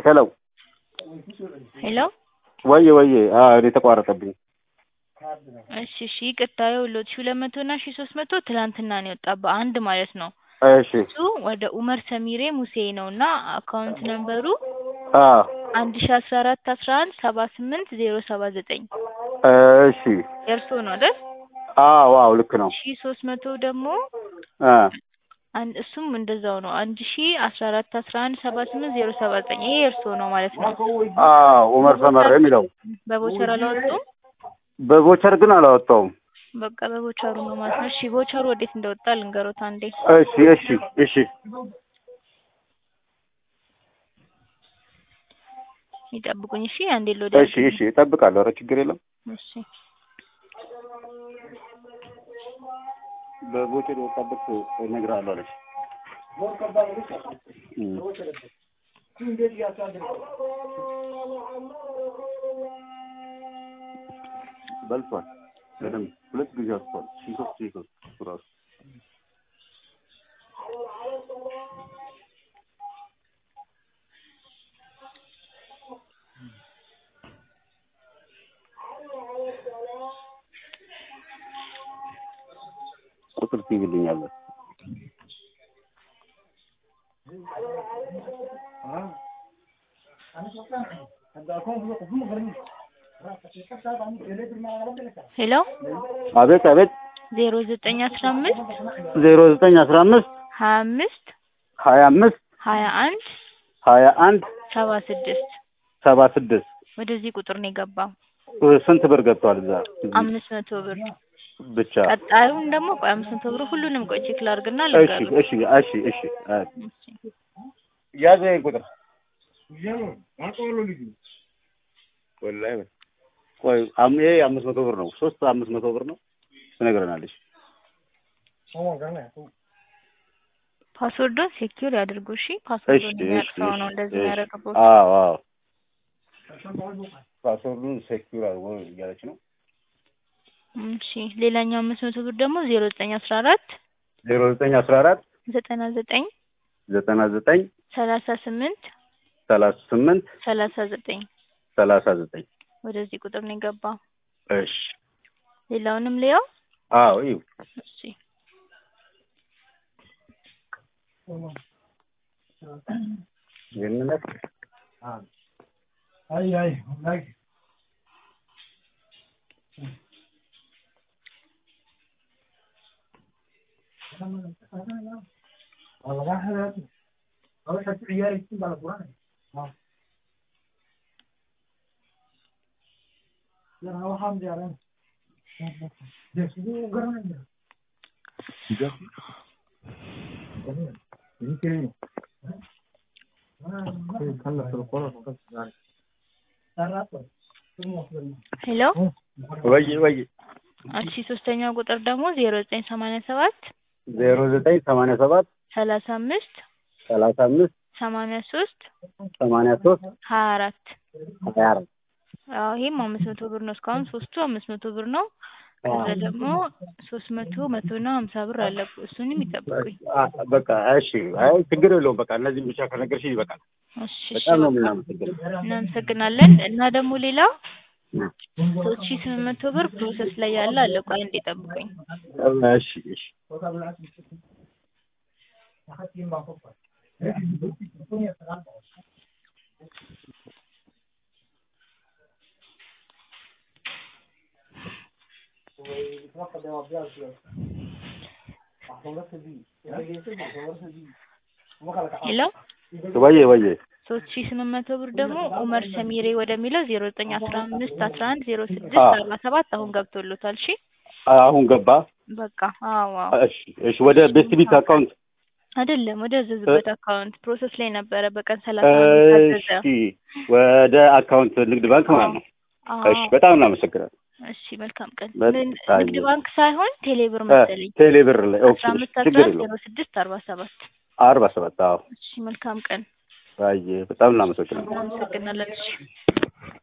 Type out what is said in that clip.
ሄሎ ሄሎ ወየ ወየ አዎ እኔ ተቋረጠብኝ። እሺ እሺ ይቅርታ ይኸውልዎት ሺህ ሁለት መቶ እና ሺህ ሶስት መቶ ትላንትና ነው የወጣ በአንድ ማለት ነው። እሺ እሱ ወደ ኡመር ሰሚሬ ሙሴ ነው እና አካውንት ነምበሩ አዎ አንድ ሺህ አስራ አራት አስራ አንድ ሰባ ስምንት ዜሮ ሰባ ዘጠኝ እሺ የእርስዎ ነው አይደል? አዎ አዎ ልክ ነው። ሺህ ሶስት መቶ ደግሞ አ አንድ እሱም እንደዛው ነው አንድ ሺህ አስራ አራት አስራ አንድ ሰባ ስምንት ዜሮ ሰባ ዘጠኝ ይሄ የእርስዎ ነው ማለት ነው። አዎ ኡመር ሰመር የሚለው በቦቸር አላወጡም? በቮቸር ግን አላወጣውም። በቃ በቦቸሩ ነው ማለት ነው። እሺ ቦቸሩ ወዴት እንደወጣ ልንገሮት አንዴ። እሺ እሺ እሺ ይጠብቁኝ እሺ አንዴ ሎድ እሺ እሺ እጠብቃለሁ። ኧረ ችግር የለም። እሺ በቮቸር የወጣበት እነግርሃለሁ አለች። እም። በልቷል በደንብ ሁለት ጊዜ አልፏል። ሺህ ሦስት ሺህ ሦስት እሱ ራሱ ቁጥር ትይዝልኛለህ? ሄሎ አቤት አቤት ዜሮ ዘጠኝ አስራ አምስት ዜሮ ዘጠኝ አስራ አምስት ሀያ አምስት ሀያ አምስት ሀያ አንድ ሀያ አንድ ሰባ ስድስት ሰባ ስድስት ወደዚህ ቁጥር ነው የገባው። ስንት ብር ገብቷል እዛ? አምስት መቶ ብር ብቻ ቀጣዩን ደግሞ ቆይ አምስት መቶ ብር ሁሉንም ቆይ ቼክ ላድርግና እሺ ልንገርህ። እሺ እሺ እሺ ያዘ ይሄን ቁጥር ወላሂ ቆይ አም ይሄ አምስት መቶ ብር ነው። ሶስት አምስት መቶ ብር ነው ትነግረናለች። ፓስወርዱን ሴኪዩር ያድርጉ እሺ። እሺ ፓስወርዱን እሺ የሚያውቅ ሰው ነው እሺ እንደዚህ እሺ። የሚያደርግበት። አዎ አዎ ፓስወርዱን ሴኪዩር አድርጎ እያለች ነው። እሺ ሌላኛው አምስት መቶ ብር ደግሞ ዜሮ ዘጠኝ አስራ አራት ዜሮ ዘጠኝ አስራ አራት ዘጠና ዘጠኝ ዘጠና ዘጠኝ ሰላሳ ስምንት ሰላሳ ስምንት ሰላሳ ዘጠኝ ሰላሳ ዘጠኝ ወደዚህ ቁጥር ነው የገባው። እሺ ሌላውንም ሊያው አዎ ይኸው እሺ ይህንን Ay, ay, like. والله هذا أول حاجة عيالي يكتب على القرآن ها لا هو حمد يا رب ده شنو قرآن ሄሎ ወይ ወይ እሺ ሶስተኛው ቁጥር ደግሞ ዜሮ ዘጠኝ ሰማንያ ሰባት ዜሮ ዘጠኝ ሰማንያ ሰባት ሰላሳ አምስት ሰላሳ አምስት ሰማንያ ሶስት ሰማንያ ሶስት ሀያ አራት ሀያ አራት አዎ ይሄም አምስት መቶ ብር ነው። እስካሁን ሶስቱ አምስት መቶ ብር ነው። ከዛ ደግሞ ሶስት መቶ መቶ እና ሀምሳ ብር አለ። እሱንም ይጠብቁኝ። አ- በቃ እሺ። አይ ችግር የለውም። በቃ እነዚህም ብቻ ከነገርሽ ይበቃል። እሺ እሺ በጣም ነው በቃ የምናመሰግነው። እናመሰግናለን። እና ደግሞ ሌላው ሶስት ሺህ ስምንት መቶ ብር ፕሮሰስ ላይ ያለ አለ። ቆይ እንዴ ጠብቁኝ። እሺ እሺ ሄሎ ወዬ ወዬ ሶስት ሺህ ስምንት መቶ ብር ደግሞ ኡመር ሰሚሬ ወደሚለው ዜሮ ዘጠኝ አስራ አምስት አስራ አንድ ዜሮ ስድስት አዎ። አርባ ሰባት አሁን ገብቶሎታል። እሺ አሁን ገባ። በቃ አዎ አዎ እሺ እሺ። ወደ ቤስት ቢት አካውንት አይደለም ወደ ያዘዝበት አካውንት ፕሮሰስ ላይ ነበረ። በቀን ሰላሳ አምስት ታዘዘ። እሺ። ወደ አካውንት ንግድ ባንክ ማለት ነው። እሺ። አዎ በጣም እናመሰግናለን። እሺ መልካም ቀን። በጣም ምን አየሁ። ንግድ ባንክ ሳይሆን ቴሌብር መሰለኝ። ቴሌ ብር ላይ ኦኬ። አስራ አምስት አስራ ችግር አንድ የለውም። ዜሮ ስድስት አርባ ሰባት አርባ ሰባት አዎ። እሺ መልካም ቀን። አየ በጣም እናመሰግናለን። እናመሰግናለን። እሺ